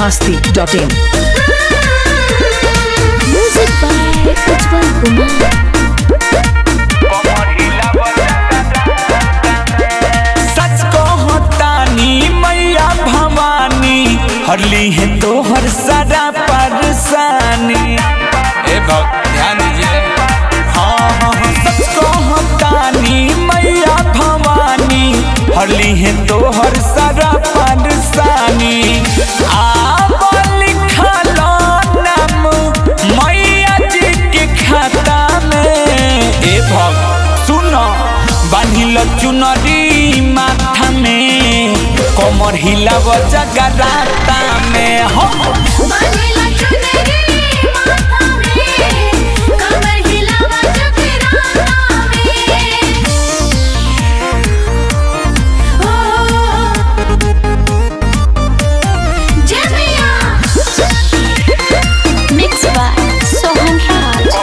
masti.in. Music by Ujjwal Kumar. सच कहतानी मैया भवानी हरली है तोहर सारा परेशानी ए भक्त ध्यान दीजिए हाँ हाँ हाँ, सच कहतानी मैया भवानी हरली है तोहर सारा परेशानी आब लिखल नाम मैया जी के खाता में ए भक्त सुनो बांधिल चुनरी माथा में कमर हिलाव जगराता में हो बांधेला चुनरी माथा में, कमर हिलावा जगराता में। हो, जय मैया। Mixed by Sohan Raj.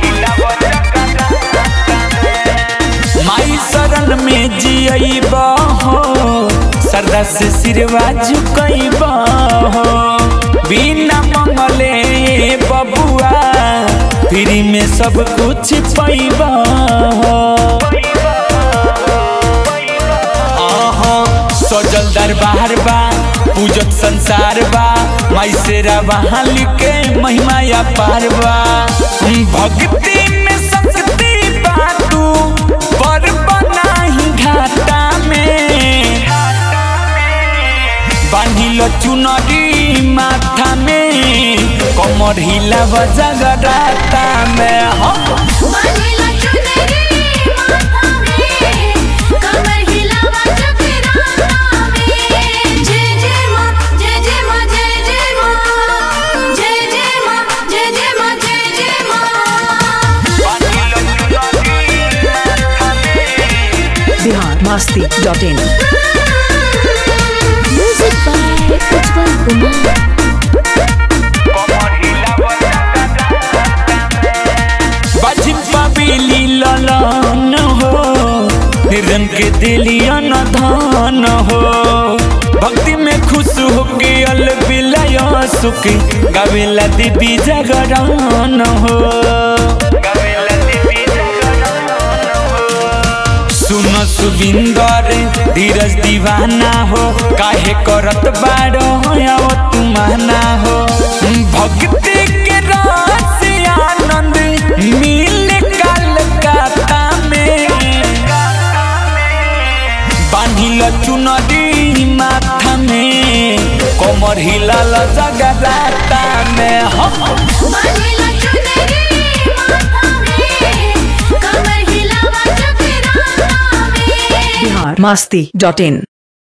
माई शरण में जियब हो सरदा से सिरवा झुकब हो बिना मंगले बबुआ फ्री में सब कुछ पैब हो आहा, सजल दरबार बा पूजत संसार बा माई सेरा बहाल के महिमा या पार बा भक्ति में शक्ति बा तू पर बनाही घाटा में बांधिल चुनरी माथा में कमर हिलाव जगराता में हो बांधेला चुनरी माथा में, कमर हिलावा जगराता में। जय जय माँ, जय जय माँ, जय जय माँ। जय जय माँ, जय जय माँ, जय जय माँ। Bihar masti.in. Music by Ujjwal Kumar. बाजिम पबीली ललन हो निर्धन के दिलियन धन हो भक्ति में खुश होके अल बिलय सुख गावेला देवी जागरण हो सुन सुबिंदर धीरज दीवाना हो काहे करत बाड़ो हो तुमाना हो भक्ति के रस आनंद मिल कलकत्ता में बांधिल चुनरी माथा में कमर हिलाल जगराता में हो बांधेला चुनरी माथा में, कमर हिलावा जगराता में। Bihar masti.in.